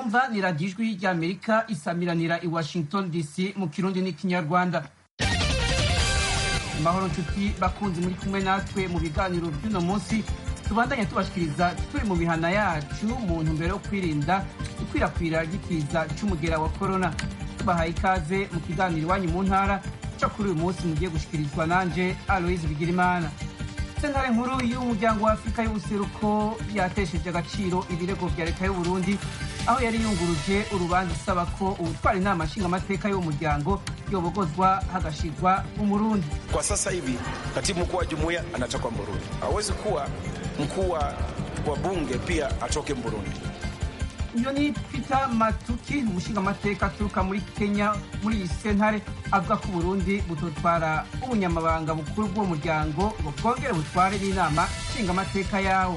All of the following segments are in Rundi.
mwumva ni radiyo ijwi ry'amerika isamiranira i washington dc mu kirundi n'ikinyarwanda amahoro nshuti bakunzi muri kumwe natwe mu biganiro by'uno munsi tubandanya tubashikiriza turi mu mihana yacu mu ntumbero yo kwirinda ikwirakwira ry'ikiza c'umugera wa korona tubahaye ikaze mu kiganiro iwanyu mu ntara co kuri uyu munsi mugiye gushikirizwa nanje aloise bigirimana sentare nkuru y'umuryango wa afurika y'ubuseruko yatesheje agaciro ibirego vya leta y'uburundi aho yari yunguruje urubanza isaba ko ubutwara inama nshingamateka y'uwo muryango yobogozwa hagashirwa umurundi Kwa sasa hivi katibu mkuu wa jumuiya anatoka Burundi, hawezi kuwa mkuu wa wa bunge pia atoke Burundi. uyo ni peter matuki umushingamateka aturuka muri kenya muri iyi sentare avuga ko uburundi butotwara ubunyamabanga bukuru bw'uwo muryango ngo bwongere butware n'inama nshingamateka yawo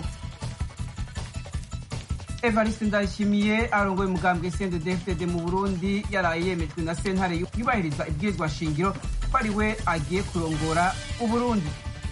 evariste ndayishimiye arongoye umugambwe cndd mu burundi yaraye yemejwe na sentare yubahiriza ibwirizwa shingiro ko ari we agiye kurongora uburundi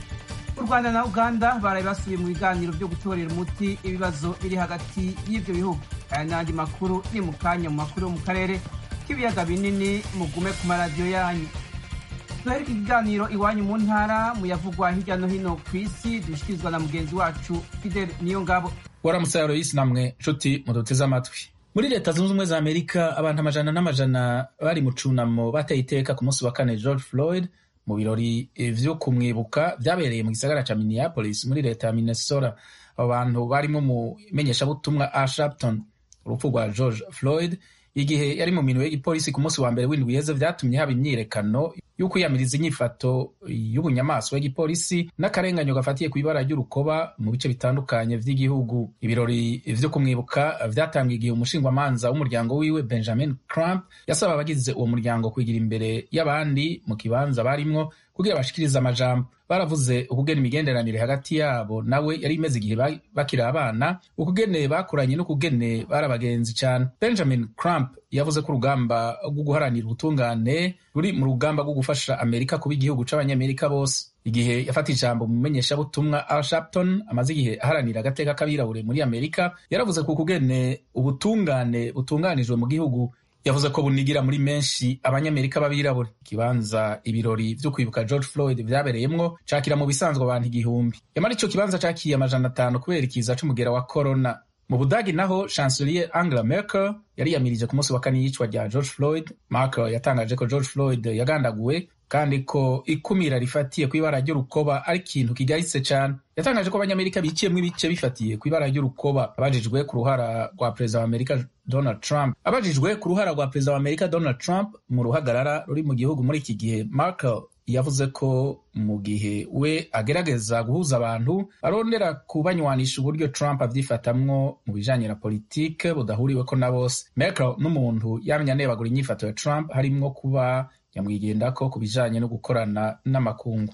u rwanda na uganda baraye basubiye mu biganiro byo gutorera umuti ibibazo biri hagati y'ivyo bihugu aya n'andi makuru ni mu kanya mu makuru yo mu karere k'ibiyaga binini mugume ku maradiyo yanyu duhereka ikiganiro iwanyu mu ntara muyavugwa hirya no hino ku isi dushikirizwa na mugenzi wacu fidel niyo ngabo waramutse aloyisi namwe nshuti muduteze amatwi muri leta zunze ubumwe za amerika abantu amajana n'amajana bari mu cunamo bateye iteka ku munsi wa kane george floyd mu birori vyo kumwibuka vyabereye mu gisagara ca minneapolis muri leta ya minnesota abo bantu barimo umumenyeshabutumwa al sharpton urupfu rwa george floyd igihe yari mu minwe y'igipolisi ku munsi wa mbere w'indwi yeze vyatumye haba imyiyerekano y'ukwiyamiriza inyifato y'ubunyamaswa y'igipolisi n'akarenganyo gafatiye ku ibara ry'urukoba mu bice bitandukanye vy'igihugu ibirori vyo kumwibuka vyatangiye igihe umushingwamanza w'umuryango wiwe benjamin crump yasaba abagize uwo muryango kwigira imbere y'abandi mu kibanza barimwo kugira bashikirize amajambo baravuze ukugena imigenderanire hagati yabo nawe yari imeze igihe bakiri abana ukugene bakuranye n'ukugene bari abagenzi cyane benjamin crump yavuze ko urugamba rwo guharanira ubutungane ruri mu rugamba rwo gufasha amerika kuba igihugu c'abanyamerika bose igihe yafata ijambo mu menyeshabutumwa al sharpton amaze igihe aharanira agateka k'abirabure muri amerika yaravuze ku kugene ubutungane butunganijwe mu gihugu yavuze ko bunigira muri menshi abanyamerika b'abirabure ikibanza ibirori vyo kwibuka george floyd vyabereyemwo cakira mu bisanzwe abantu igihumbi yamara ico kibanza cakiye amajana atanu kubera ikiza c'umugera wa corona mu budagi naho chancelier angela merkel yariyamirije ku munsi wa kane y'icwa rya george floyd merkel yatangaje ko george floyd yagandaguwe kandi ko ikumira rifatiye ku ibara ry'urukoba ari ikintu kigaritse cyane yatangaje ko abanyamerika biciyemwo ibice bifatiye ku ibara ry'urukoba abajijwe ku ruhara rwa perezida wa amerika donald trump abajijwe ku ruhara rwa perezida wa amerika donald trump mu ruhagarara ruri mu gihugu muri iki gihe merkel yavuze ko mu gihe we agerageza guhuza abantu arondera kubanywanisha uburyo trump avyifatamwo mu bijanye na politike budahuriweko na bose merkel n'umuntu yamye anebagura inyifato ya trump harimwo kuba nyamwigendako ku bijanye no gukorana n'amakungu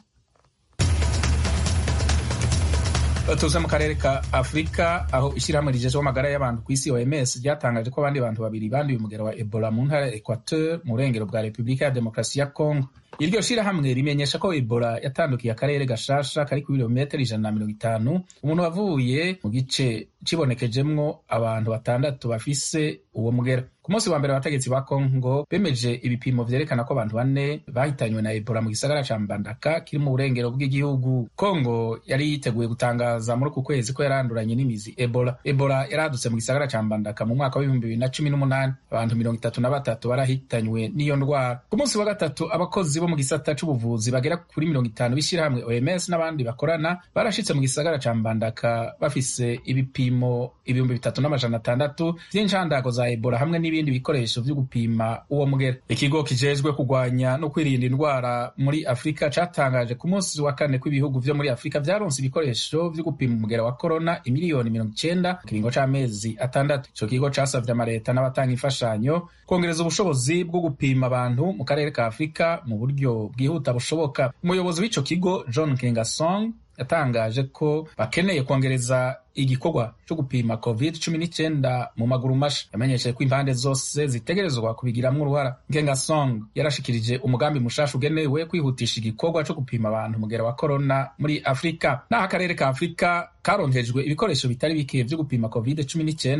tuze mu karere ka afurika aho ishyirahamwe rijejeho amagara y'abantu ku isi oms ryatangaje ko abandi bantu babiri banduye umugero wa ebola mu ntara ya equateur mu burengero bwa repubulika ya demokarasi ya congo iryo shirahamwe rimenyesha ko ebola yatandukiye akarere gashasha kari ku birometero ijana na mirongo itanu umuntu wavuye mu gice cibonekejemwo abantu batandatu bafise uwo mugera ku munsi wa mbere abategetsi ba kongo bemeje ibipimo vyerekana ko abantu bane bahitanywe na ebola mu gisagara ca mbandaka kiri mu burengero bw'igihugu kongo yari yiteguye gutangaza muri uku kwezi ko yaranduranye n'imizi ebola ebola yaradutse mu gisagara ca mbandaka mu mwaka w'ibihumbi bibiri na cumi n'umunani abantu mirongo itatu na batatu barahitanywe n'iyo ndwara ku munsi wa gatatu abakozi bo mu gisata c'ubuvuzi bagera kuri mirongo itanu b'ishirahamwe oms n'abandi bakorana barashitse mu gisagara ca mbandaka bafise ibipimo ibihumbi bitatu n'amajana atandatu vy'incandago za ebola hamwe n'ibindi bikoresho vyo gupima uwo mugera ikigo kijejwe kurwanya no kwirinda indwara muri afurika catangaje ku munsi wa kane kw'ibihugu vyo muri afurika vyaronse ibikoresho vyo gupima umugera wa korona imiliyoni mirongo icenda mu kiringo c'amezi atandatu ico kigo casavye amareta n'abatanga imfashanyo kongereza ubushobozi bwo gupima abantu mu karere ka afurika mu buryo bwihuta bushoboka umuyobozi w'ico kigo john kengasong yatangaje ko bakeneye kongereza igikorwa cyo gupima covid cumi n'icyenda mu maguru masha yamenyesheje ko impande zose zitegerezwa kubigiramwo uruhara ngengasong yarashikirije umugambi mushasha ugenewe kwihutisha igikorwa cyo gupima abantu umugera wa korona muri afurika n'aho akarere ka afurika karonkejwe ibikoresho bitari bike vyo gupima covid cumi n'icyenda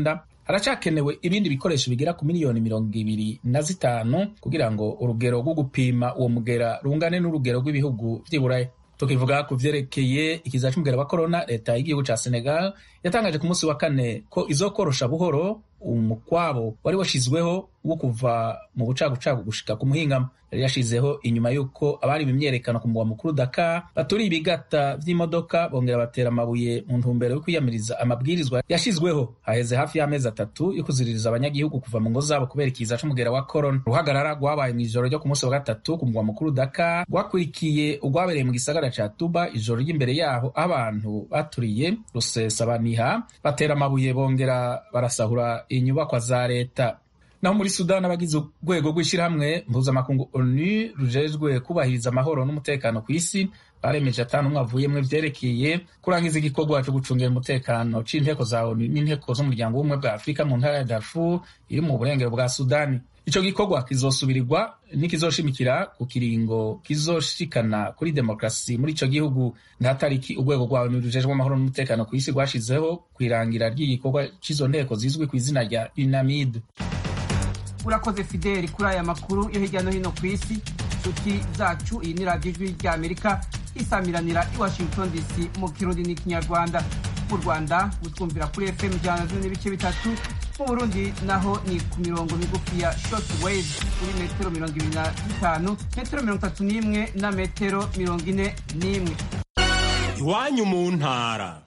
haracakenewe ibindi bikoresho bigera ku miliyoni mirongo ibiri na zitanu kugira ngo urugero rwo gupima uwo mugera rungane n'urugero rw'ibihugu vy'iburaya tukivuga ku vyerekeye ikiza c'umugera wa korona leta y'igihugu ca senegal yatangaje ku munsi wa kane ko izokorosha buhoro umukwabo wari washizweho wo kuva mu bucagucagu gushika ku muhingamo yari yashizeho inyuma y'uko abari mu myerekano ku mugwa mukuru Dakar baturiye ibigata vy'imodoka bongera batera amabuye mu ntumbero yo kwiyamiriza amabwirizwa yashizweho haheze hafi y'amezi atatu yo kuziririza abanyagihugu kuva mu ngo zabo kubera ikiza c'umugera wa korona uruhagarara rwabaye mw'ijoro ryo ku munsi wa gatatu ku mugwa mukuru Dakar rwakurikiye urwabereye mu gisagara ca Tuba ijoro ry'imbere yaho abantu baturiye rusesabaniha batera amabuye bongera barasahura inyubakwa za leta naho muri sudani abagize urwego rw'ishyirahamwe mpuzamakungu onu rujejwe kubahiriza amahoro n'umutekano ku isi baremeje atanu umwe avuyemwo vyerekeye kurangiza igikorwa co gucungira umutekano c'inteko za onu n'inteko z'umuryango w'ubumwe bwa afurika mu ntara ya darfur iri mu burengero bwa sudani ico gikorwa kizosubirirwa n'ikizoshimikira ku kiringo kizoshikana kuri demokarasi muri ico gihugu nta tariki urwego rwa onu rujejwe amahoro n'umutekano ku isi rwashizeho kw'irangira ry'igikorwa c'izo nteko zizwi ku izina rya unamid urakoze fideli kuri aya makuru yo hirya no hino ku isi inshuti zacu iyi ni radiyo ijwi rya amerika isamiranira i washington dc mu kirundi n'ikinyarwanda mu rwanda mutwumvira kuri fm ijana na zimwe n'ibice bitatu mu burundi naho ni ku mirongo migufi ya short wave kuri metero mirongo ibiri na zitanu metero mirongo itatu n'imwe na metero mirongo ine n'imwe iwanyu mu ntara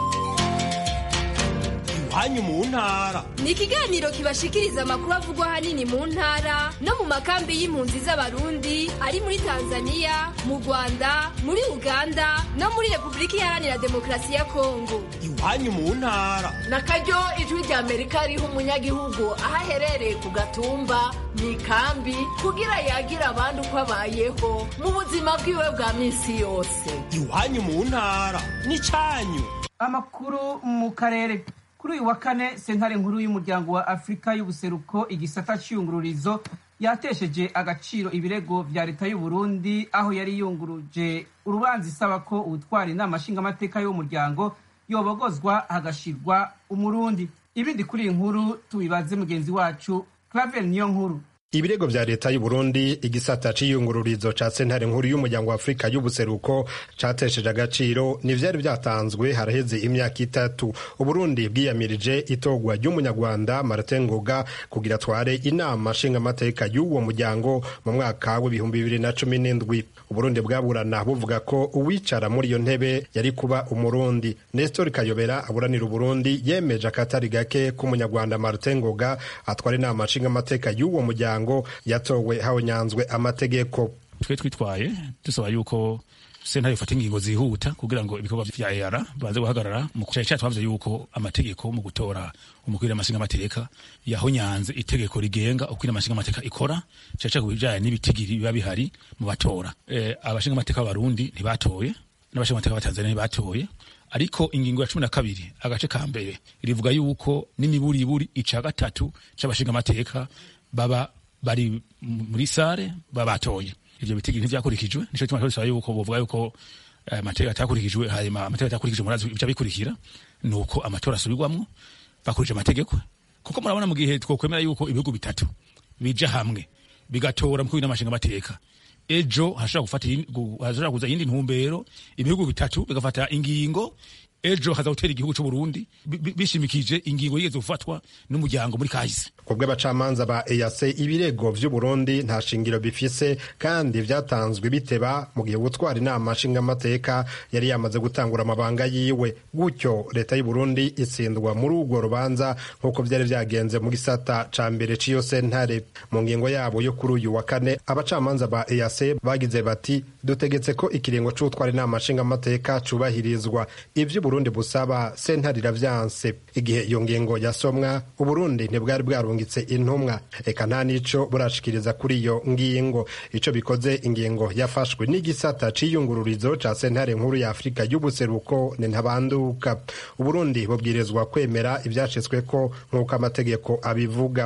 iwanyu mu ntara ni ikiganiro kibashikiriza amakuru avugwa ahanini mu ntara no mu makambi y'impunzi z'abarundi ari muri tanzania mu rwanda muri uganda no muri repubulika iharanira demokarasi ya kongo iwanyu mu ntara na karyo ijwi rya amerika riha umunyagihugu aho aherereye ku gatumba mu ikambi kugira yagira abandi uko abayeho mu buzima bwiwe bwa minsi yose iwanyu mu ntara n'icyanyu amakuru mu karere kuri uyu wa kane sentare nkuru y'umuryango wa afurika y'ubuseruko igisata cy'iyungururizo yatesheje agaciro ibirego vya leta y'u Burundi aho yari yunguruje urubanza isaba ko ubutwara inama nshingamateka y'umuryango yobogozwa hagashirwa umurundi ibindi kuri iyi nkuru tubibaze mugenzi wacu clavel niyo nkuru ibirego vya leta y'u Burundi igisata c'iyungururizo ca sentare nkuru y'umuryango wa Afrika y'ubuseruko catesheje agaciro n'ivyari vyatanzwe haraheze imyaka itatu Uburundi bwiyamirije itogwa ry'umunyarwanda Martin Ngoga kugira tware inama nshingamateka y'uwo muryango mu mwaka w'ibihumbi bibiri na cumi n'indwi Uburundi bwaburana buvuga ko uwicara muri iyo ntebe yari kuba umurundi Nestor Kayobera aburanira Uburundi yemeje akatari gake k'umunyarwanda Martin Ngoga atwara inama nshingamateka y'uwo muryango ngo yatowe habonyanzwe amategeko twe twitwaye dusaba yuko sentare ifata ingingo zihuta kugira ngo ibikorwa vya EAR baze guhagarara mu kuca cyacu bavuze yuko amategeko mu gutora umukwira amashinga amateka yahonyanze itegeko rigenga ukwira amashinga amateka ikora cyaca kubijanye n'ibitigiri biba bihari mu batora e, abashinga amateka b'abarundi ntibatoye n'abashinga amateka b'atanzania ntibatoye ariko ingingo ya cumi na kabiri agace ka mbere rivuga yuko n'imiburiburi ica gatatu c'abashinga amateka baba bari muri sare babatoye ivyo bitigiri ntivyakurikijwe nico gituma dusaba yuko bovuga yuko amategeko atakurikijwe hanyuma amategeko atakurikijwe murazi bica bikurikira nuko amatora asubirwamwo bakurije amategeko kuko murabona mu gihe twokwemera yuko ibihugu bitatu bija hamwe bigatora mukuru n'amashinga amateka ejo hashobora gufata hashobora kuza iyindi ntumbero ibihugu bitatu bigafata ingingo ejo haza gutera igihugu c'u Burundi bishimikije ingingo yigeze gufatwa n'umuryango muri kahise kubwo abacamanza ba EAC ibirego vy'u Burundi nta shingiro bifise kandi vyatanzwe biteba mu gihe gutwara inama nshingamateka yari yamaze gutangura amabanga yiwe gutyo leta y'u Burundi itsindwa muri urwo rubanza nk'uko vyari vyagenze mu gisata ca mbere c'iyo sentare mu ngingo yabo yo kuri uyu wa kane abacamanza ba EAC bagize bati dutegetse ko ikiringo c'utwara inama nshingamateka cubahirizwa ivyo Burundi busaba sentare iravyanse igihe iyo ngingo yasomwa Uburundi ntibwari bwarungitse intumwa eka nta nico burashikiriza kuri iyo ngingo ico bikoze ingingo yafashwe n'igisata c'iyungururizo ca sentare nkuru ya Afrika y'ubuseruko ni ntabanduka Uburundi bubwirizwa kwemera ivyashitsweko nk'uko amategeko abivuga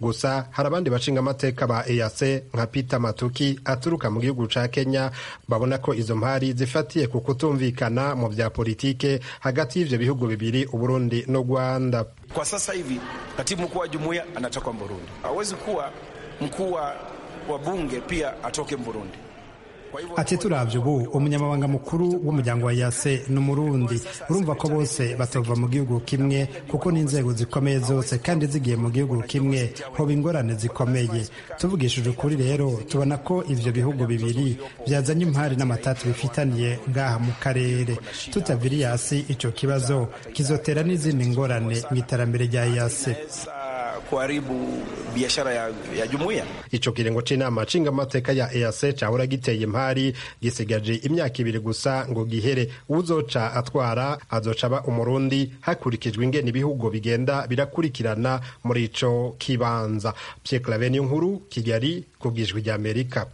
gusa hari abandi bashingamateka ba EAC nka Peter Matuki aturuka mu gihugu ca Kenya babona ko izo mpari zifatiye ku kutumvikana mu vya politike hagati y'ivyo bihugu bibiri Uburundi no Rwanda. Kwa sasa hivi katibu mkuu wa jumuiya anatoka Burundi, hawezi kuwa mkuu wa bunge pia atoke Burundi. ati turavye ubu umunyamabanga mukuru w'umuryango wa yase ni umurundi urumva ko bose batova mu gihugu kimwe kuko n'inzego zikomeye zose kandi zigiye mu gihugu kimwe hoba ingorane zikomeye tuvugishije ukuri rero tubona ko ivyo bihugu bibiri byazanye impari n'amatati bifitaniye ngaha mu karere tutavira yasi ico kibazo kizotera n'izindi ngorane mu iterambere rya yase kuharibu biashara ya, ya jumuiya. Ico kiringo c'inama nshingamateka ya EAC cahora giteye impari gisigaje imyaka ibiri gusa ngo gihere uzoca atwara azoca aba umurundi hakurikijwe ingene ibihugu bigenda birakurikirana muri ico kibanza. Pierre Claver nkuru Kigali kubwijwi rya Amerika.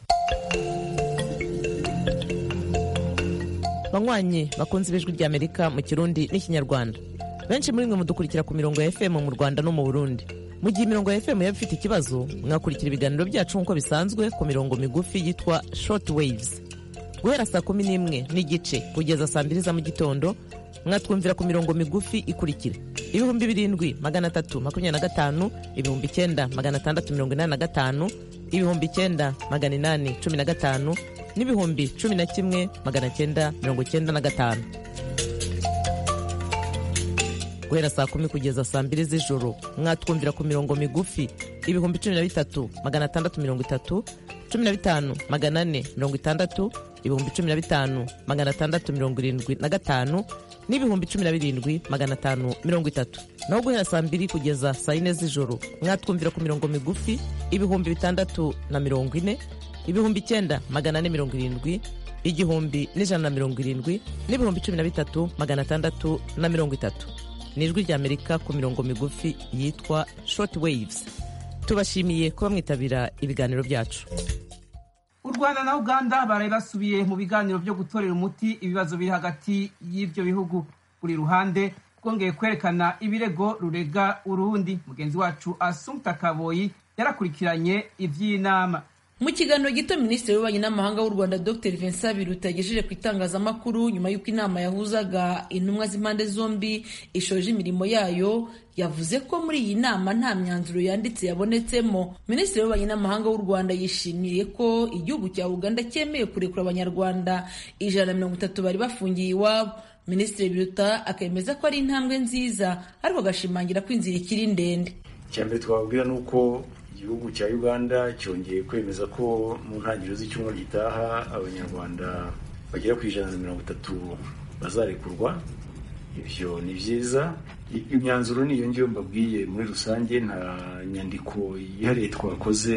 banywanyi bakunze ibijwi rya Amerika mu Kirundi n'ikinyarwanda benshi muri mwe mudukurikira ku mirongo ya FM mu Rwanda no mu Burundi mu gihe imirongo ya FM yaba ifite ikibazo mwakurikira ibiganiro byacu nk'uko bisanzwe ku mirongo migufi yitwa short waves guhera saa kumi n'imwe n'igice kugeza saa mbiri za mu gitondo mwatwumvira ku mirongo migufi ikurikira ibihumbi birindwi magana atatu makumyabiri na gatanu ibihumbi icyenda magana atandatu mirongo inani na gatanu ibihumbi icyenda magana inani cumi na gatanu n'ibihumbi cumi na kimwe magana cyenda mirongo cyenda na gatanu guhera saa kumi kugeza saa mbiri z'ijoro mwatwumvira ku mirongo migufi ibihumbi cumi na bitatu magana atandatu mirongo itatu cumi na bitanu magana ane mirongo itandatu ibihumbi cumi na bitanu magana atandatu mirongo irindwi na gatanu n'ibihumbi cumi na birindwi magana atanu mirongo itatu naho guhera saa mbiri kugeza saa yine z'ijoro mwatwumvira ku mirongo migufi ibihumbi bitandatu na mirongo ine ibihumbi icyenda magana ane mirongo irindwi igihumbi n'ijana na mirongo irindwi n'ibihumbi cumi na bitatu magana atandatu na mirongo itatu ni ijwi ry'amerika ku mirongo migufi yitwa short waves tubashimiye kuba mwitabira ibiganiro byacu u rwanda na uganda baraye basubiye mu biganiro byo gutorera umuti ibibazo biri hagati y'ibyo bihugu buri ruhande rwongeye kwerekana ibirego rurega urundi mugenzi wacu asumta kaboyi yarakurikiranye iby'inama mu kiganiro gito minisitiri w'ububanyi n'amahanga w'u rwanda dr vincent biruta yagejeje ku itangazamakuru nyuma y'uko inama yahuzaga intumwa z'impande zombi ishoje imirimo yayo yavuze ko muri iyi nama nta myanzuro yanditse yabonetsemo minisitiri w'ububanyi n'amahanga w'u rwanda yishimiye ko igihugu cya uganda cyemeye kurekura abanyarwanda ijana na mirongo itatu bari bafungiye iwabo minisitiri biruta akemeza ko ari intambwe nziza ariko agashimangira ko inzira ikiri ndende icya mbere twababwira ni uko igihugu cya uganda cyongeye kwemeza ko mu ntangiriro z'icyumweru gitaha abanyarwanda bagera ku ijana na mirongo itatu bazarekurwa ibyo ni byiza imyanzuro niyo ngiyo mbabwiye muri rusange nta nyandiko yihariye twakoze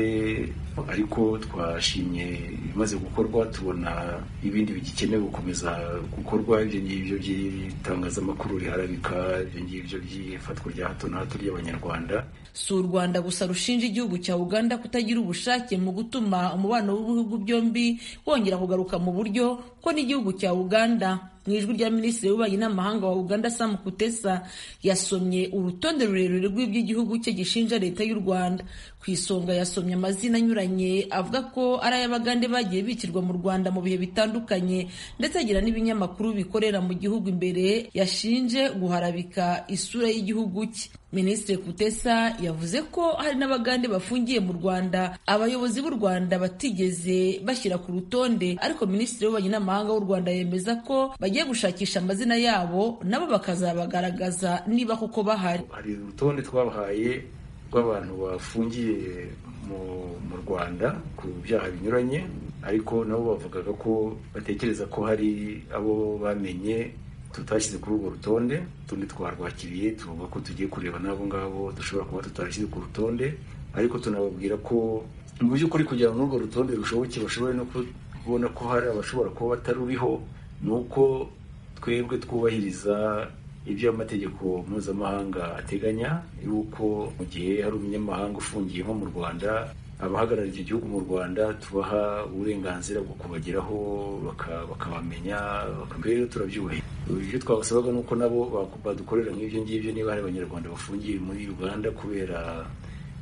ariko twashimye ibimaze gukorwa tubona ibindi bigikenewe gukomeza gukorwa ibyo ngibyo by'itangazamakuru riharabika ibyo ngibyo by'ifatwa rya hato na hato ry'abanyarwanda si u rwanda gusa rushinja igihugu cya uganda kutagira ubushake mu gutuma umubano w'ibihugu byombi wongera kugaruka mu buryo ko n'igihugu cya uganda mu ijwi rya minisitiri w'ububanyi n'amahanga wa uganda sam kutesa yasomye urutonde rurerure rw'iby'igihugu cye gishinja leta y'u rwanda ku isonga yasomye amazina anyuranye avuga ko ari ay'abagande bagiye bikirwa mu rwanda mu bihe bitandukanye ndetse agira n'ibinyamakuru bikorera mu gihugu imbere yashinje guharabika isura y'igihugu cye minisitiri kutesa yavuze ko hari n'abagande bafungiye mu rwanda abayobozi b'u rwanda batigeze bashyira ku rutonde ariko minisitiri w'ububanyi n'amahanga w'u rwanda yemeza ko bagiye gushakisha amazina yabo nabo bakazabagaragaza niba koko bahari hari urutonde twabahaye rw'abantu bafungiye mu rwanda ku byaha binyuranye ariko nabo bavugaga ko batekereza ko hari abo bamenye tutashyize kuri urwo rutonde tundi twarwakiriye tuvuga ko tugiye kureba n'abo ngabo dushobora kuba tutarashyize ku rutonde ariko tunababwira ko mu by'ukuri kugira ngo urwo rutonde rushoboke bashobore no kubona ko hari abashobora kuba bataruriho ni uko twebwe twubahiriza ibyo amategeko mpuzamahanga ateganya yuko mu gihe hari umunyamahanga ufungiye nko mu rwanda abahagarariye icyo gihugu mu rwanda tubaha uburenganzira bwo kubageraho bakabamenya rero turabyubahiriza ibyo twabasabaga ni uko nabo badukorera nk'ibyo ngibyo niba hari abanyarwanda bafungiye muri uganda kubera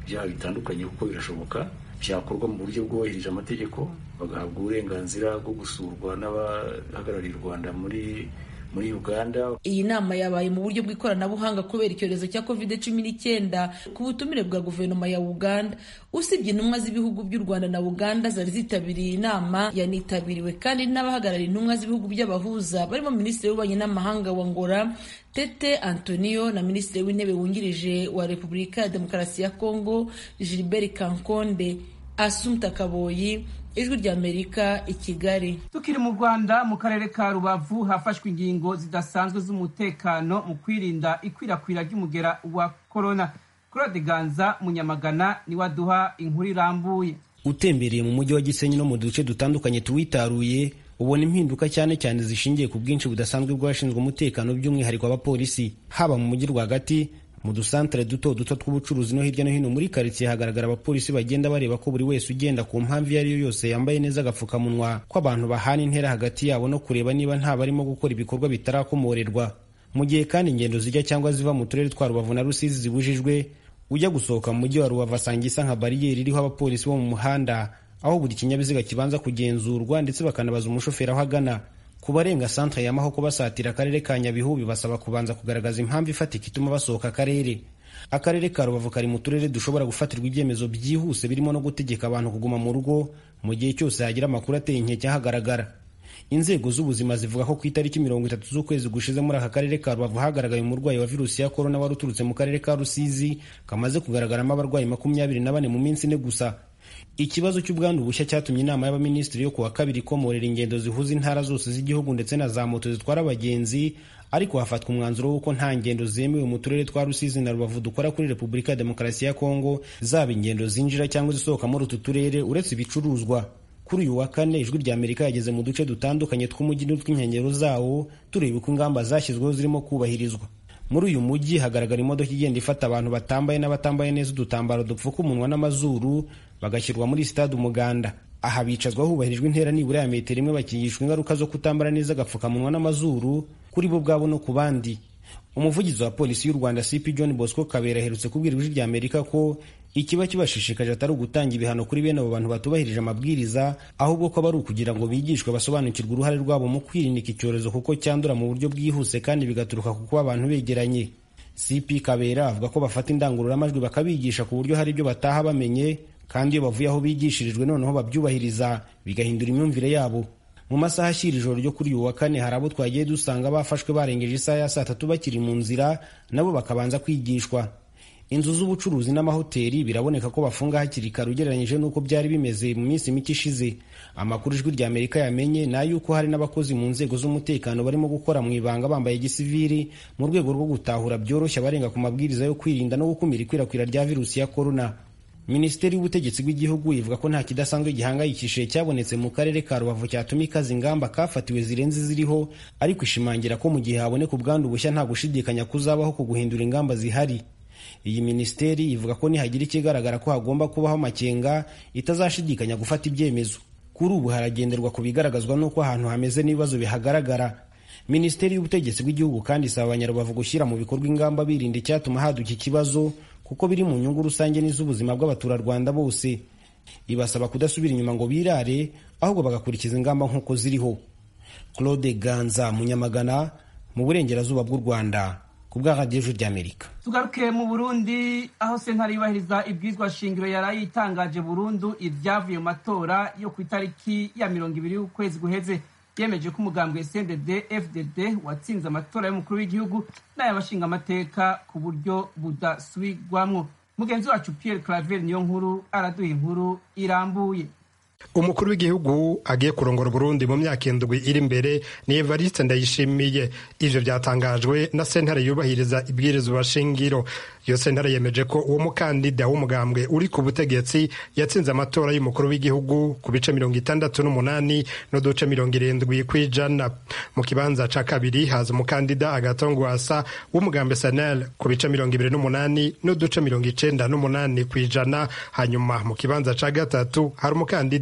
ibyaha bitandukanye kuko birashoboka byakorwa mu buryo bwubahirije amategeko bagahabwa uburenganzira bwo gusurwa n'abahagarariye u rwanda muri muri uganda iyi nama yabaye mu buryo bw'ikoranabuhanga kubera icyorezo cya covid cumi n'icyenda ku butumire bwa guverinoma ya uganda usibye intumwa z'ibihugu by'u rwanda na uganda zari zitabiriye inama yanitabiriwe kandi n'abahagarariye intumwa z'ibihugu by'abahuza barimo minisitiri w'ububanyi n'amahanga wa ngora tete antonio na minisitiri w'intebe wungirije wa repubulika ya demokarasi ya kongo gilbert kankonde asumta kaboyi ijwi ry'amerika i kigali tukiri mu rwanda mu karere ka rubavu hafashwe ingingo zidasanzwe z'umutekano mu kwirinda ikwirakwira ry'umugera wa korona claude ganza munyamagana niwe aduha inkuru irambuye utembereye mu mujyi wa gisenyi no mu duce dutandukanye tuwitaruye ubona impinduka cyane cyane zishingiye ku bwinshi budasanzwe bw'abashinzwe umutekano by'umwihariko abapolisi haba mu mujyi rwagati mu dusantere duto duto tw'ubucuruzi no hirya no hino muri karitsiye hagaragara abapolisi bagenda bareba ko buri wese ugenda ku mpamvu iyo ari yo yose yambaye neza agapfukamunwa ko abantu bahana intera hagati yabo no kureba niba nta barimo gukora ibikorwa bitarakomorerwa mu gihe kandi ingendo zijya cyangwa ziva mu turere twa rubavu na rusizi zibujijwe ujya gusohoka mu mujyi wa rubavu asanga isa nka bariyeri iriho abapolisi bo mu muhanda aho buri kinyabiziga kibanza kugenzurwa ndetse bakanabaza umushoferi aho agana ku barenga santere ya mahoko basatira akarere ka nyabihu bibasaba kubanza kugaragaza impamvu ifatika ituma basohoka akarere akarere ka rubavu kari mu turere dushobora gufatirwa ibyemezo byihuse birimo no gutegeka abantu kuguma mu rugo mu gihe cyose hagira amakuru ateye inkeke ahagaragara inzego z'ubuzima zivuga ko ku itariki mirongo itatu z'ukwezi gushize muri aka karere ka rubavu hagaragaye umurwayi wa virusi ya korona wari uturutse mu karere ka rusizi kamaze kugaragaramo abarwayi makumyabiri na bane mu minsi ine gusa ikibazo cy'ubwandu bushya cyatumye inama y'abaminisitiri yo kuwa kabiri ikomorera ingendo zihuza intara zose z'igihugu ndetse na za moto zitwara abagenzi ariko hafatwa umwanzuro w'uko nta ngendo zemewe mu turere twa rusizi na rubavu dukora kuri repubulika ya demokarasi ya kongo zaba ingendo zinjira cyangwa zisohoka muri utu turere uretse ibicuruzwa kuri uyu wa kane ijwi rya amerika yageze mu duce dutandukanye tw'umujyi n'utw'inkengero zawo tureba uko ingamba zashyizweho zirimo kubahirizwa muri uyu mujyi hagaragara imodoka igenda ifata abantu batambaye n'abatambaye neza udutambaro dupfuka umunwa n'amazuru bagashyirwa muri sitade umuganda aha bicazwa hubahirijwe intera nibura ya metero imwe bakigishwa ingaruka zo kutambara neza agapfukamunwa n'amazuru kuri bo ubwabo no ku bandi umuvugizi wa polisi y'u rwanda cp john bosco kabera aherutse kubwira ijwi rya amerika ko ikiba kibashishikaje atari ugutanga ibihano kuri bene abo bantu batubahirije amabwiriza ahubwo ko aba ari ukugira ngo bigishwe basobanukirwe uruhare rwabo mu kwirinda iki cyorezo kuko cyandura mu buryo bwihuse kandi bigaturuka ku kuba abantu begeranye cp kabera avuga ko bafata indangururamajwi bakabigisha ku buryo hari ibyo bataha bamenye kandi iyo bavuye aho bigishirijwe noneho babyubahiriza bigahindura imyumvire yabo mu masaha ashyira ijoro ryo kuri uyu wa kane hari abo twagiye dusanga bafashwe barengeje isaha ya saa tatu bakiri mu nzira nabo bakabanza kwigishwa inzu z'ubucuruzi n'amahoteli biraboneka ko bafunga hakiri kare ugereranyije n'uko byari bimeze mu minsi mike ishize amakuru ijwi rya amerika yamenye ni ay'uko hari n'abakozi mu nzego z'umutekano barimo gukora mu ibanga bambaye gisiviri mu rwego rwo gutahura byoroshye abarenga ku mabwiriza yo kwirinda no gukumira ikwirakwira rya virusi ya korona minisiteri y'ubutegetsi bw'igihugu ivuga ko nta kidasanzwe gihangayikishije cyabonetse mu karere ka rubavu cyatuma ikaza ingamba kafatiwe zirenze ziriho ariko ishimangira ko mu gihe haboneka ubwandu bushya nta gushidikanya kuzabaho ku guhindura ingamba zihari iyi minisiteri ivuga ko nihagira ikigaragara ko hagomba kubaho amakenga itazashidikanya gufata ibyemezo kuri ubu haragenderwa ku bigaragazwa n'uko ahantu hameze n'ibibazo bihagaragara minisiteri y'ubutegetsi bw'igihugu kandi isaba abanyarubavu gushyira mu bikorwa ingamba birinda icyatuma haduka ikibazo kuko biri mu nyungu rusange n'iz'ubuzima bw'abaturarwanda bose ibasaba kudasubira inyuma ngo birare ahubwo bagakurikiza ingamba nk'uko ziriho claude ganza munyamagana mu burengerazuba bw'u rwanda ku bwa radiyo ry'amerika tugaruke mu burundi aho sentare yubahiriza ibwizwa shingiro yari yitangaje burundu ibyavuye mu matora yo ku itariki ya mirongo ibiri y'ukwezi guheze yemeje ko umugambwe cndd fdd watsinze amatora y'umukuru w'igihugu n'ay'abashingamateka ku buryo budasubirwamwo mugenzi wacu pierre claver niyo nkuru araduha inkuru irambuye umukuru w'igihugu agiye kurongora Burundi mu myaka indwi iri imbere ni Evariste Ndayishimiye ivyo byatangajwe na sentare yubahiriza ibwirizwa shingiro iyo sentare yemeje ko uwo mukandida w'umugambwe uri ku butegetsi yatsinze amatora y'umukuru w'igihugu ku bice mirongo itandatu n'umunani n'uduce mirongo irindwi kw'ijana mu kibanza ca kabiri haza umukandida agatongwasa w'umugambe sanel ku bice mirongo ibiri n'umunani n'uduce mirongo icenda n'umunani kw'ijana hanyuma mu kibanza ca gatatu hari umukandida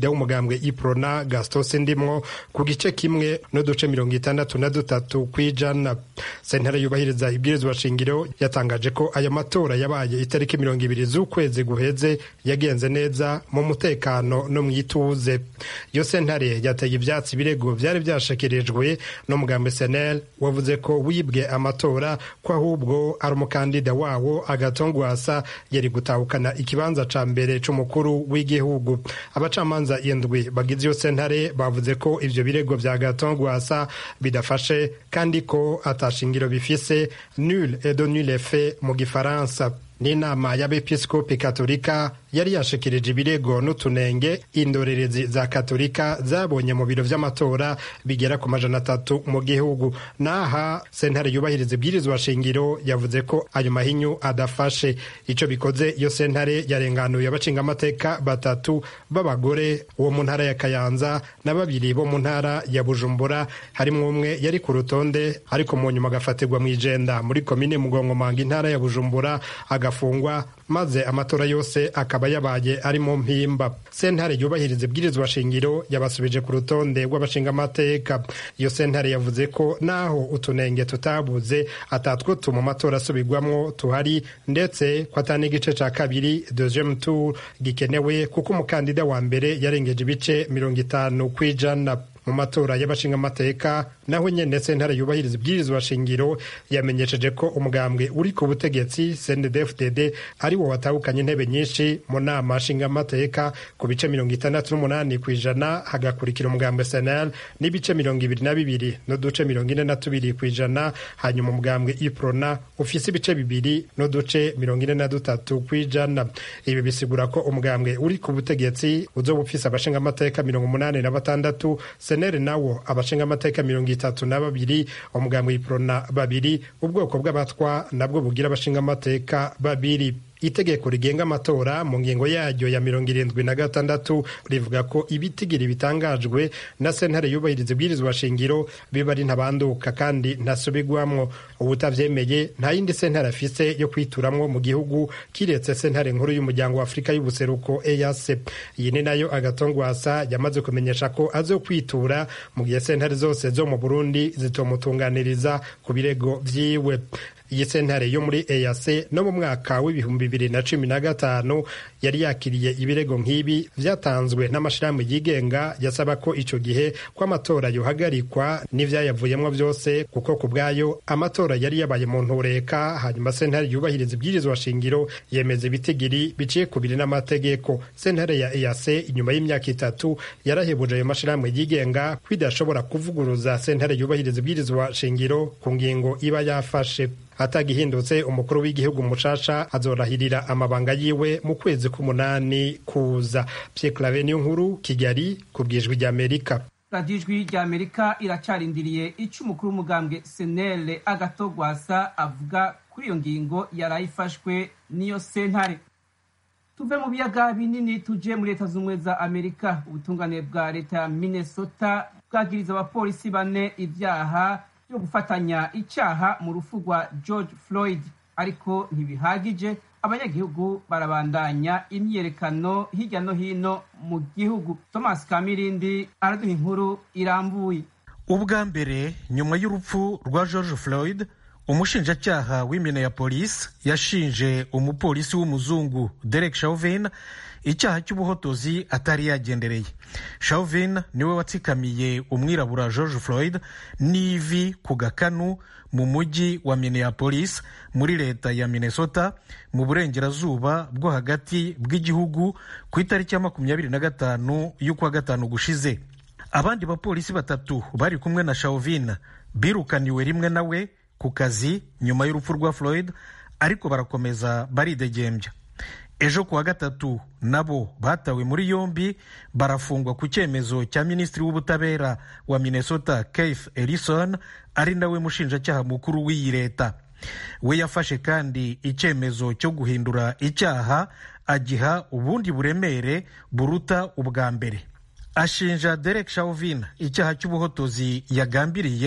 umukandida w'umugambwe iprona gaston sindimwo ku gice kimwe n'uduce mirongo itandatu na dutatu kw'ijana sentare yubahiriza ibwirizwa shingiro yatangaje ko aya matora yabaye itariki mirongo ibiri z'ukwezi guheze yagenze neza mu mutekano no mu ituze iyo sentare yateye ivyatsi ibirego vyari vyashikirijwe n'umugambwe senel wavuze ko wibwe amatora ko ahubwo ari umukandida wawo agatongwasa yari gutahukana ikibanza ca mbere c'umukuru w'igihugu abacamanza indwi bagize iyo sentare bavuze ko ivyo birego vya gatongwasa bidafashe kandi ko atashingiro bifise nul et de nul effet mu gifaransa n'inama y'abepiskopi katolika yari yashikirije ibirego n'utunenge indorerezi za katolika zabonye mu biro vy'amatora bigera ku majana atatu mu gihugu naha sentare yubahiriza ibwirizwa shingiro yavuze ko ayo mahinyu adafashe ico bikoze iyo sentare yarenganuye abacingamateka batatu b'abagore uwo mu ntara ya kayanza na babiri bo mu ntara ya bujumbura harimwo umwe yari ku rutonde ariko mu nyuma agafatirwa mw'ijenda muri komine mugongomanga intara ya bujumbura agafungwa maze amatora yose akaba yabaye ari mu mpimba sentare yubahiriza ibwirizwa shingiro yabasubije ku rutonde rw'abashingamateka iyo sentare yavuze ko naho utunenge tutabuze atatwo tuma amatora asubirwamwo tuhari ndetse ko atari n'igice ca kabiri deuxième tour gikenewe kuko umukandida wa mbere yarengeje ibice mirongo itanu kw'ijana mu matora y'abashingamateka naho nyene sentare yubahiriza ibwirizwa shingiro yamenyesheje ko umugambwe uri ku butegetsi CNDD-FDD ari wo watahukanye intebe nyinshi mu nama nshingamateka ku bice mirongo itandatu n'umunani ku ijana hagakurikira umugambwe SNL n'ibice mirongo ibiri na bibiri n'uduce mirongo ine na tubiri ku ijana hanyuma umugambwe IPRONA ufise ibice bibiri n'uduce mirongo ine na dutatu ku ijana ibi bisigura ko umugambwe uri ku butegetsi uzoba ufise abashingamateka mirongo umunani na batandatu senere nawo abashingamateka mirongo itatu na babiri umugambwe iprona babiri ubwoko bw'abatwa nabwo bugira abashingamateka babiri itegeko rigenga amatora mu ngingo yaryo ya mirongo irindwi na gatandatu rivuga ko ibitigiri bitangajwe na sentare yubahiriza ibwirizwa shingiro biba ari ntabanduka kandi ntasubigwamwo ubutavyemeye nta yindi sentare afise yo kwituramwo mu gihugu kiretse sentare nkuru y'umuryango wa afurika y'ubuseruko eac iyi ni nayo agatongwasa yamaze kumenyesha ko azokwitura mu gihe sentare zose zo mu burundi zitomutunganiriza ku birego vyiwe iyi sentare yo muri EAC no mu mwaka w'ibihumbi bibiri na cumi na gatanu yari yakiriye ibirego nk'ibi vyatanzwe n'amashirahamwe yigenga yasaba ko ico gihe ko amatora yohagarikwa n'ivyayavuyemwo vyose kuko ku bwayo amatora yari yabaye mu ntureka hanyuma sentare yubahiriza ibwirizwa shingiro yemeza ibitigiri biciye ku biri n'amategeko sentare ya EAC inyuma y'imyaka itatu yarahebuje ayo mashirahamwe yigenga ko idashobora kuvuguruza sentare yubahiriza ibwirizwa shingiro ku ngingo iba yafashe atagihindutse umukuru w'igihugu mushasha azorahirira amabanga yiwe mu kwezi k'umunani kuza Pierre Claver niyo nkuru Kigali ku bwijwi ry'Amerika radiyo ijwi ry'amerika iracarindiriye icyo umukuru w'umugambwe senere agatogwasa avuga kuri iyo ngingo yarayifashwe n'iyo sentare tuve mu biyaga binini tuje muri leta z'ubumwe za amerika ubutungane bwa leta ya minnesota bwagiriza abapolisi bane ibyaha byo gufatanya icyaha mu rupfu rwa george floyd ariko ntibihagije abanyagihugu barabandanya imyiyerekano hirya no hino mu gihugu thomas kamirindi araduha inkuru irambuye ubwa mbere nyuma y'urupfu rwa george floyd umushinjacyaha w'Minneapolis yashinje umupolisi w'umuzungu derek chauvin icyaha cy'ubuhotozi atari yagendereye chauvin niwe watsikamiye umwirabura george floyd n'ivi ku gakanu mu mujyi wa minneapolis muri leta ya minnesota mu burengerazuba bwo hagati bw'igihugu ku itariki ya makumyabiri na gatanu y'ukwa gatanu gushize abandi bapolisi batatu bari kumwe na chauvin birukaniwe rimwe nawe ku kazi nyuma y'urupfu rwa floyd ariko barakomeza baridegembya ejo kuwa gatatu nabo batawe muri yombi barafungwa ku cyemezo cya minisitiri w'ubutabera wa minnesota keith ellison ari nawe mushinjacyaha mukuru w'iyi leta we yafashe kandi icyemezo cyo guhindura icyaha agiha ubundi buremere buruta ubwa mbere ashinja derek chauvin icyaha cy'ubuhotozi yagambiriye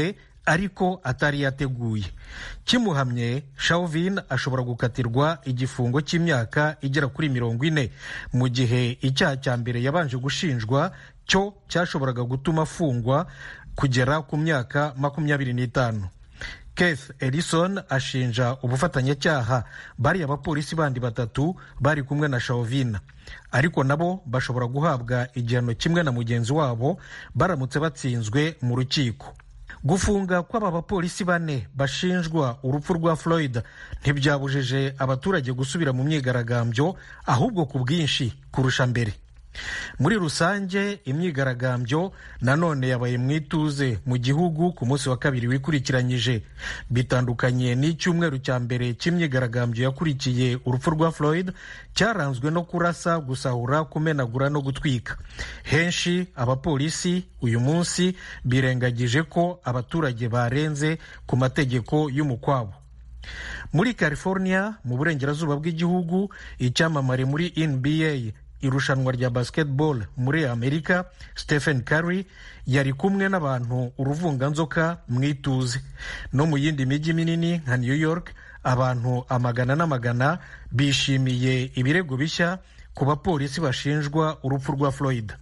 ariko atari yateguye kimuhamye Chauvin ashobora gukatirwa igifungo cy'imyaka igera kuri mirongo ine mu gihe icyaha cya mbere yabanje gushinjwa cyo cyashoboraga gutuma afungwa kugera ku myaka makumyabiri n'itanu Keith Ellison ashinja ubufatanyacyaha bariya abapolisi bandi batatu bari kumwe na Chauvin ariko nabo bashobora guhabwa igihano kimwe na mugenzi wabo baramutse batsinzwe mu rukiko gufunga kw'aba bapolisi bane bashinjwa urupfu rwa Floyd ntibyabujije abaturage gusubira mu myigaragambyo ahubwo ku bwinshi kurusha mbere muri rusange imyigaragambyo nanone yabaye mu ituze mu gihugu ku munsi wa kabiri wikurikiranyije bitandukanye n'icyumweru cya mbere cy'imyigaragambyo yakurikiye urupfu rwa Floyd cyaranzwe no kurasa gusahura kumenagura no gutwika henshi abapolisi uyu munsi birengagije ko abaturage barenze ku mategeko y'umukwabo muri california mu burengerazuba bw'igihugu icyamamare muri nba irushanwa rya basketball muri amerika stephen curry yari kumwe n'abantu uruvunganzoka mu ituze no mu yindi mijyi minini nka new york abantu amagana n'amagana bishimiye ibirego bishya ku bapolisi bashinjwa urupfu rwa floyd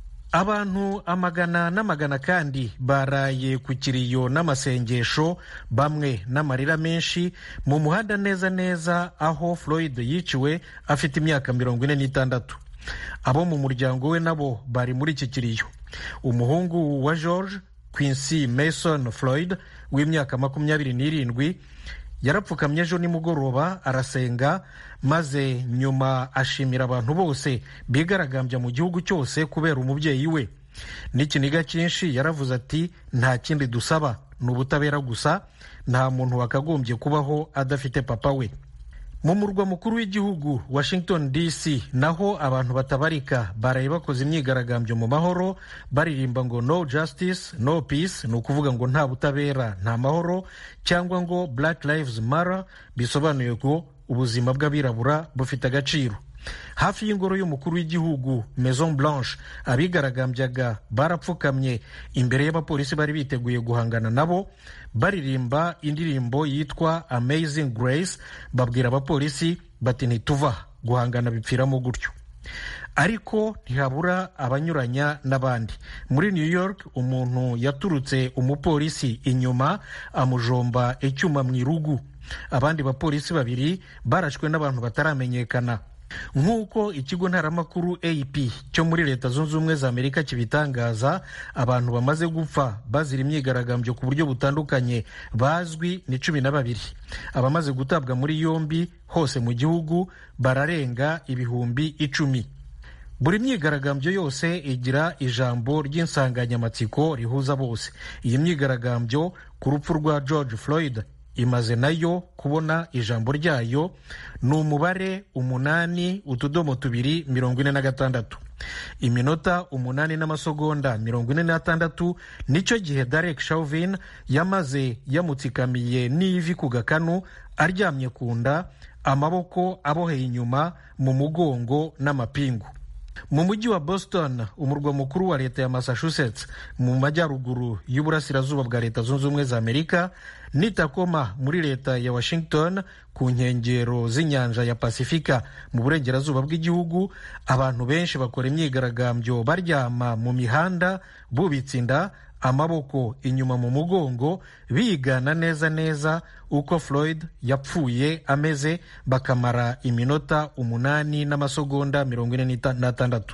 abantu amagana n'amagana kandi baraye ku kiriyo n'amasengesho bamwe n'amarira menshi mu muhanda neza neza aho floyd yiciwe afite imyaka mirongo ine n'itandatu abo mu muryango we nabo bari muri iki kiriyo umuhungu wa george quincy mason floyd w'imyaka makumyabiri n'irindwi yarapfukamye ejo nimugoroba arasenga maze nyuma ashimira abantu bose bigaragambya mu gihugu cyose kubera umubyeyi we n'ikiniga cyinshi yaravuze ati nta kindi dusaba ni ubutabera gusa nta muntu wakagombye kubaho adafite papa we mu murwa mukuru w'igihugu washington dc naho abantu batabarika baraye bakoze imyigaragambyo mu mahoro baririmba ngo no justice no peace ni ukuvuga ngo nta butabera nta mahoro cyangwa ngo black lives matter bisobanuye ngo ubuzima bw'abirabura bufite agaciro hafi y'ingoro y'umukuru w'igihugu maison blanche abigaragambyaga barapfukamye imbere y'abapolisi bari biteguye guhangana nabo baririmba indirimbo yitwa amazing grace babwira abapolisi bati ntituva guhangana bipfiramo gutyo ariko ntihabura abanyuranya n'abandi muri new york umuntu yaturutse umupolisi inyuma amujomba icyuma mu irugu abandi bapolisi babiri barashwe n'abantu bataramenyekana nk'uko ikigo ntaramakuru ap cyo muri leta zunze ubumwe za amerika kibitangaza abantu bamaze gupfa bazira imyigaragambyo ku buryo butandukanye bazwi ni cumi na babiri abamaze gutabwa muri yombi hose mu gihugu bararenga ibihumbi icumi buri myigaragambyo yose igira ijambo ry'insanganyamatsiko rihuza bose iyi myigaragambyo ku rupfu rwa george floyd imaze nayo kubona ijambo ryayo ni umubare umunani utudomo tubiri mirongo ine na gatandatu iminota umunani n'amasegonda mirongo ine n'atandatu nicyo gihe Derek Chauvin yamaze yamutsikamiye n'ivi ku gakanu aryamye ku nda amaboko aboheye inyuma mu mugongo n'amapingu mu mujyi wa boston umurwa mukuru wa leta ya massachusetts mu majyaruguru y'uburasirazuba bwa leta zunze ubumwe za amerika n'i Tacoma muri leta ya washington ku nkengero z'inyanja ya pasifika mu burengerazuba bw'igihugu abantu benshi bakora imyigaragambyo baryama mu mihanda bubitse inda amaboko inyuma mu mugongo bigana neza neza uko floyd yapfuye ameze bakamara iminota umunani n'amasegonda mirongo ine n'atandatu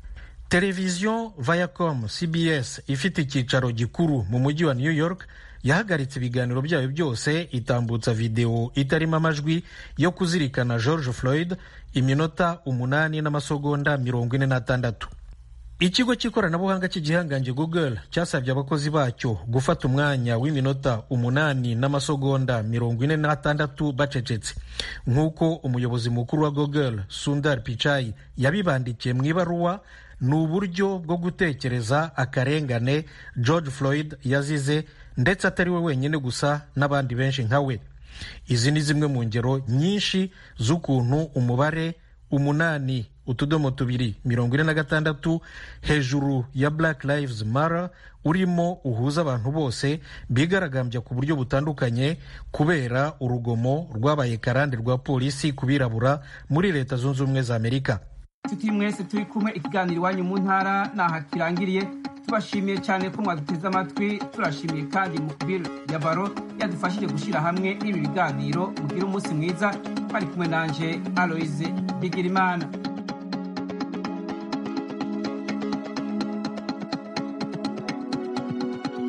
televiziyo viacom cbs ifite icyicaro gikuru mu mujyi wa new york yahagaritse ibiganiro byayo byose itambutsa videwo itarimo amajwi yo kuzirikana george floyd iminota umunani n'amasegonda mirongo ine n'atandatu ikigo cy'ikoranabuhanga cy'igihangange google cyasabye abakozi bacyo gufata umwanya w'iminota umunani n'amasegonda mirongo ine n'atandatu bacecetse nk'uko umuyobozi mukuru wa google sundar pichai yabibandikiye mu ibaruwa ni uburyo bwo gutekereza akarengane george floyd yazize ndetse atari we wenyine gusa n'abandi benshi nka we izi ni zimwe mu ngero nyinshi z'ukuntu umubare umunani utudomo tubiri mirongo ine na gatandatu hejuru ya black lives matter urimo uhuza abantu bose bigaragambya ku buryo butandukanye kubera urugomo rwabaye karande rwa polisi ku birabura muri leta zunze ubumwe za amerika tuti mwese turi kumwe ikiganiro iwanyu mu ntara naha kirangiriye tubashimiye cyane ko mwaduteze amatwi turashimiye kandi mukubiri ya baro yadufashije gushyira hamwe ibi biganiro mugire umunsi mwiza bari kumwe nanje aloise bigirimana